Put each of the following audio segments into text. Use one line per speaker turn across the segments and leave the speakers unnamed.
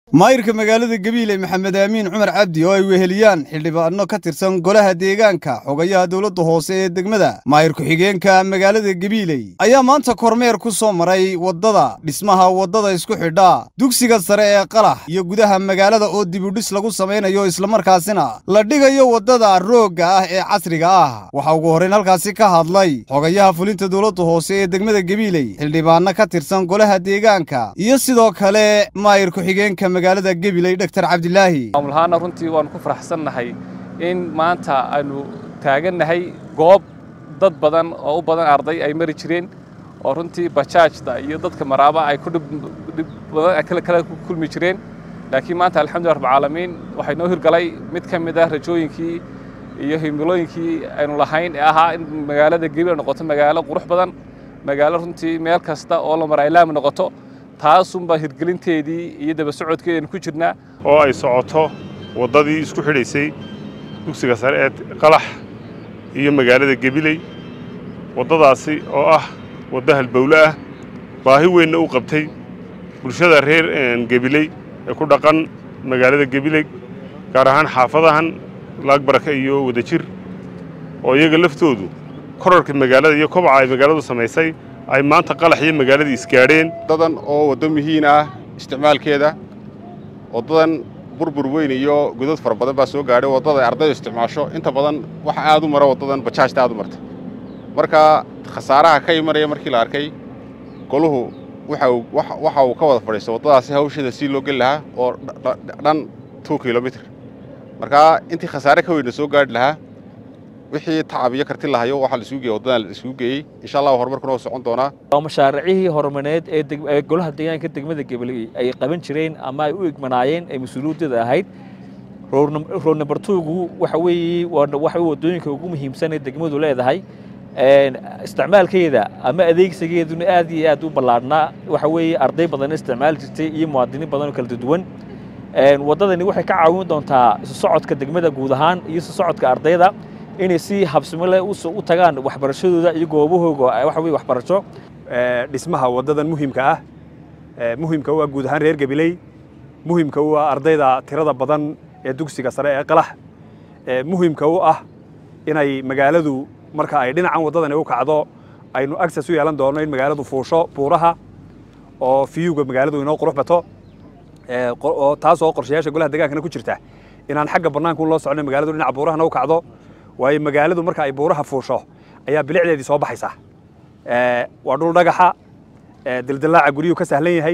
maayirka magaalada gabiile maxamed aamiin cumar cabdi oo ay weheliyaan xildhibaano ka tirsan golaha deegaanka xogayaha dowladda hoose ee degmada maayir ku-xigeenka magaalada gabiiley ayaa maanta kormeer ku soo maray waddada dhismaha waddada isku xidha dugsiga sare ee qalax iyo gudaha magaalada oo dibudhis lagu samaynayo islamarkaasina la dhigayo waddada roogga ah ee casriga ah waxaa ugu horrayn halkaasi ka hadlay xogayaha fulinta dowladda hoose ee degmada gabiiley xildhibaano ka tirsan golaha deegaanka iyo sidoo kale maayir ku-xigeenka magaalada gabiley dhaktar cabdilaahi
maamulahaana runtii waannu ku faraxsannahay in maanta aynu taagannahay goob dad badan oo u badan arday ay mari jireen oo runtii bajaajda iyo dadka maraaba ay ku dhib badan kale kale ku kulmi jireen laakiin maanta alxamdulillah rabbilcaalamiin waxay noo hirgalay mid ka mid ah rajooyinkii iyo himilooyinkii aynu lahayn ee ahaa in magaalada gabiley noqoto magaalo qurux badan magaalo runtii meel kasta oo la mara ay laami noqoto taasunbaa hirgelinteedii iyo daba socodkeedaynu ku jirnaa
oo ay socoto waddadii isku xidhaysay dugsiga sare ee qalax iyo magaalada gebiley waddadaasi oo ah waddo halbowle ah baahi weynna u qabtay bulshada reer gebiley ee ku dhaqan magaalada gebiley gaar ahaan xaafadahan laagbaraka iyo wadajir oo iyaga laftoodu korarka magaalada iyo kobaca ay magaaladu samaysay ay maanta qalax iyo magaaladii isgaadheen
waddadan oo waddo muhiin ah isticmaalkeeda waddadan burbur weyn iyo godad fara badan baa soo gaadhay waddada ay ardaydu isticmaasho inta badan waxa aad u mara waddadan bajaajta aad u marta marka khasaaraha ka imanaya markii la arkay goluhu waxa uu ka wada fadhiisto waddadaasi hawsheeda sii loo geli lahaa oo dhan two kilomitr markaa intii khasaare ka weynna soo gaadhi lahaa wixii tacab iyo karti lahayo waxaa la isugu geeyey waddadan la isugu geeyey insha allah horumarkuna waa socon doonaa
waa mashaariicihii horumareed ee golaha deegaanka degmada gabaley ay qaban jireen ama ay u egmanaayeen ee mas-uuliyadda ahayd road number twogu waxa weeye waxa waddooyinka ugu muhiimsan ee degmadu leedahay isticmaalkeeda ama adeegsigeeduna aad iyo aad u ballaadhnaa waxa weeye arday badan isticmaali jirtay iyo muwaadiniin badan oo kala duwan waddadani waxay ka caawin doontaa isu socodka degmada guud ahaan iyo isu socodka ardayda inay si habsimo leh u tagaan waxbarashadooda iyo goobahooga waxa weye waxbarasho
dhismaha waddadan muhiimka ah muhiimka u ah guud ahaan reer gabiley muhiimka u ah ardayda tirada badan ee dugsiga sare ee qalax muhiimka u ah inay magaaladu marka ay dhinacan waddadani u kacdo aynu access u yeelan doono in magaaladu fuusho buuraha oo fiyuga magaaladu inoo qurux bato oo taas oo qorshayaasha golaha degaankana ku jirta inaan xagga bannaanka loo socno magaaladu dhinaca buurahana u kacdo waayo magaaladu marka ay buuraha fuusho ayaa bilicdeedii soo baxaysa waa dhul dhagaxa dildilaaca guryuhu ka sahlan yahay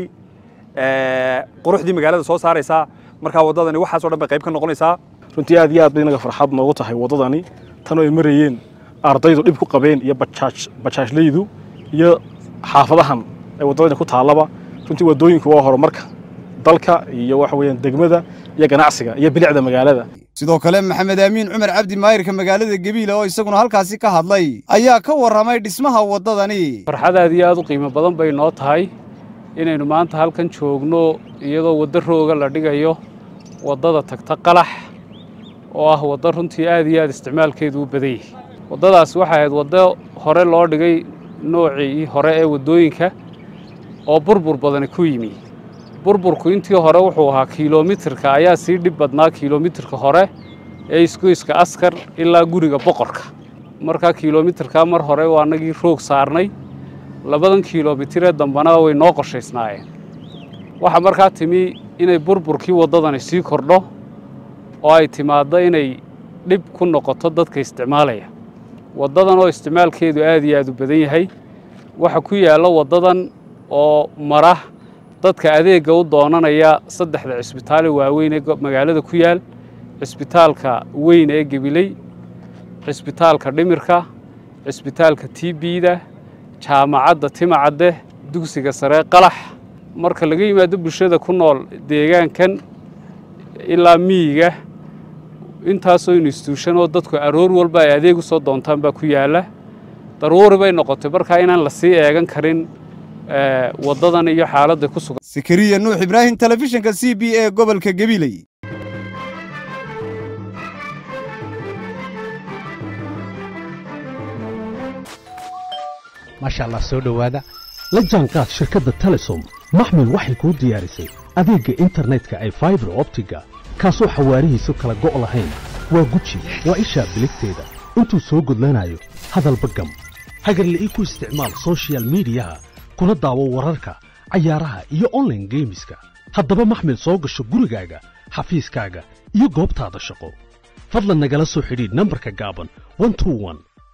quruxdii magaalada soo saaraysaa markaa waddadani waxaasoo dhan bay qayb ka noqonaysaa
runtii aad iyo aad bay inaga farxad noogu tahay waddadani tan oo ay marayeen ardaydu dhib ku qabeen iyo bajaajlaydu iyo xaafadahan ee waddadani ku taallaba runtii waddooyinku waa horumarka dalka iyo waxa weeyaan degmada iyo ganacsiga iyo bilicda magaalada
sidoo kale maxamed aamiin cumar cabdi maayirka magaalada gabiile oo isaguna halkaasi ka hadlay ayaa ka warramay dhismaha waddadani
farxad aad iyo aad u qiimo badan bay noo tahay inaynu maanta halkan joogno iyadoo waddo rooga la dhigayo waddada tagta qalax oo ah waddo runtii aad iyo aad isticmaalkeedu u badan yahay waddadaas waxay ahayd waddo hore loo dhigay noocii hore ee waddooyinka oo burbur badani ku yimi burburku intii hore wuxuu ahaa kilomitirka ayaa sii dhib badnaa kilomitirka hore ee isgoyska askar ilaa guriga boqorka markaa kilomitirkaa mar hore waa anagii roog saarnay labadan kilomitiree dambana way noo qorshaysnaayeen waxaa markaa timi inay burburkii waddadani sii kordho oo ay timaaddo inay dhib ku noqoto dadka isticmaalaya waddadan oo isticmaalkeedu aad iyo aad u badan yahay waxa ku yaalla waddadan oo mara dadka adeegga u doonanaya saddexda cisbitaale waaweyn ee magaalada ku yaal cisbitaalka weyn ee gebiley cisbitaalka dhimirka cisbitaalka tbda jaamacadda timacadde dugsiga saree qalax marka laga yimaado bulshada ku nool deegaankan ilaa miyiga intaasoo instituushan oo dadku aroor walba ay adeeg u soo doontaan baa ku yaalla daruuri bay noqotay markaa inaan la sii eegan karin waddadan iyo xaaladda ku sugan
sakariya nuux ibraahim telefishinka c b e gobolka gabiley
maasha allah soo dhowaada la jaanqaad shirkadda telesom maxmil waxay kuu diyaarisay adeegga internetka ay faibar optiga kaasoo xawaarihiisu kala go' lahayn waa guji waa ishaa biligteeda intuu soo gudlanayo hadalba gam hagarle ii ku isticmaal soshiyal miidiyaha kuna daawo wararka cayaaraha iyo onlaine geemiska haddaba maxmil soo gasho gurigaaga xafiiskaaga iyo goobtaada shaqo fadlan nagala soo xidhiidh nambarka gaaban